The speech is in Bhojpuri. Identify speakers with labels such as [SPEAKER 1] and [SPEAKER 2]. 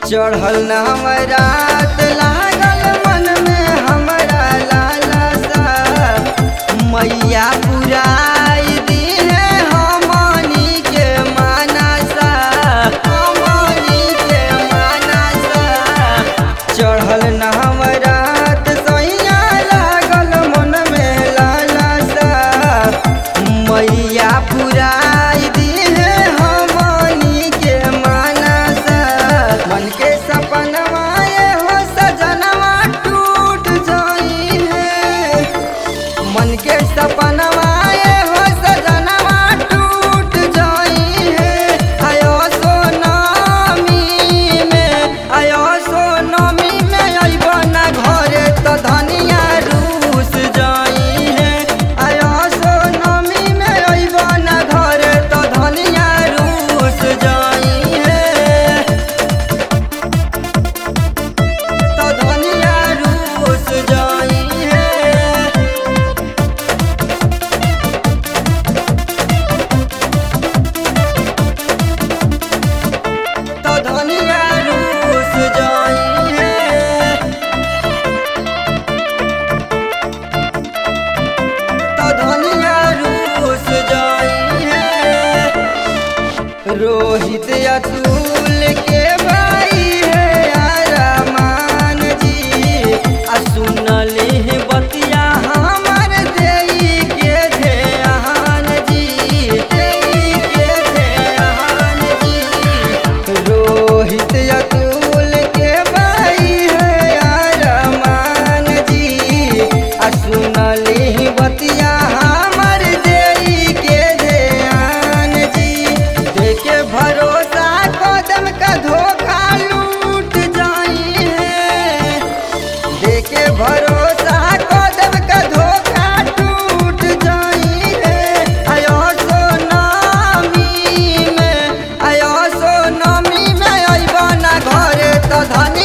[SPEAKER 1] चढ़ल न रात लागल मन में हमरा लालसा मैया पुराई दीहे हमनी के मानसा हमनी के मानसा चढ़ल न रात सैया लागल मन में लालसा मैया पुराई दीहे हमनी के मानसा मन के सपनवा हो सजनवा टूट जाई है मन के सपनवा हो सजनवा टूट जाई है आयो सोनामी में आयो सोनामी में अइबो ना घरे तो धनिया रूस जाई है आयो सोनामी में अइबो ना घरे तो धनिया रूस जाई है तो धनिया रूस जाई है तो धनिया रूस जाई है तो धनिया रूस जाई है रोहित अतुल के भाई है अरमान जी आ सुनली है बतिया हमर देई के ध्यान जी देई के ध्यान जी रोहित अतुल के भाई है अरमान जी आ सुनली बतिया हमर देई के ध्यान जी देखे भरोसा कदम का धोखा लूट जाई है देखे भरोसा कदम का धोखा टूट जाई है आयो सोनामी में आयो सोनामी में अइबा ना घरे तो धन